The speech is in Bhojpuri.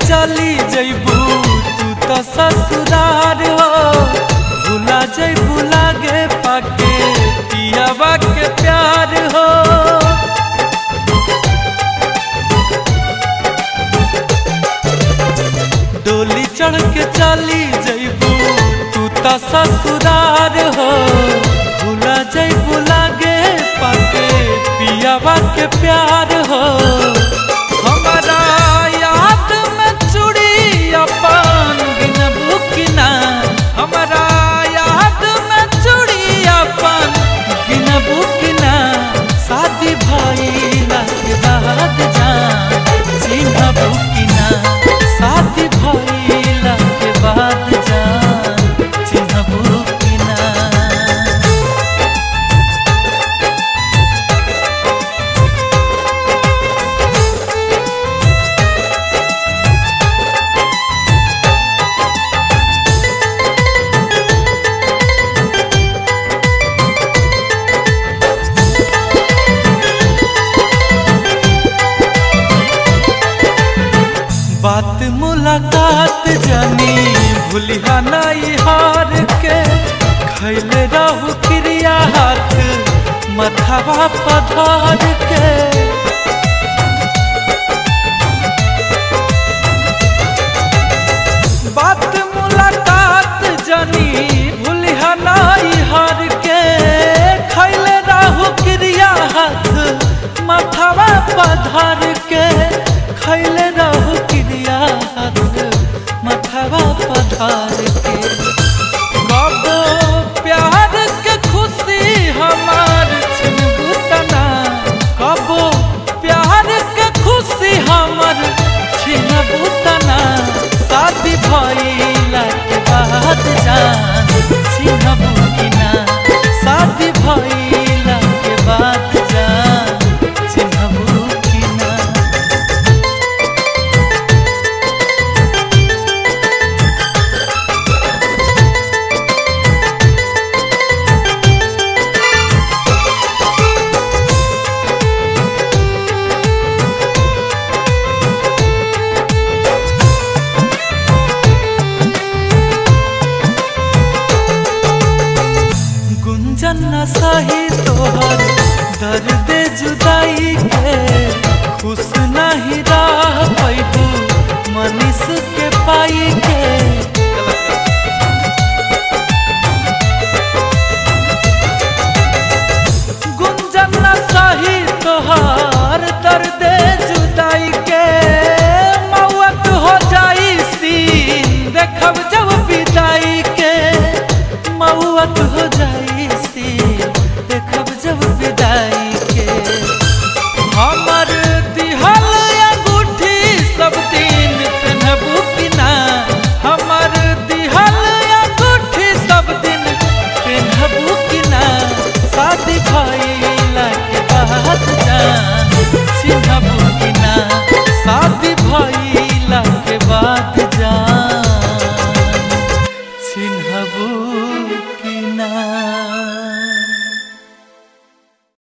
चली जैबू तू तो ससुरार हो भुला जैबू लागे पाके पियावा के प्यार हो डोली चढ़ के चली जैबू तू तो ससुरार हो भुला जैबू लागे पाके पियावा के प्यार हो हमारा याद में चूड़ी अपन गिनबू की ना हमारा याद में चूड़ी अपन गिनबू की ना शादी भइला के बाद जान चिन्हबू की ना शादी भइला के बाद जान चिन्हबू की ना बात मुलाकात जानी भूलिया नाई हार के खैले रहू क्रिया हाथ मथवा पधार के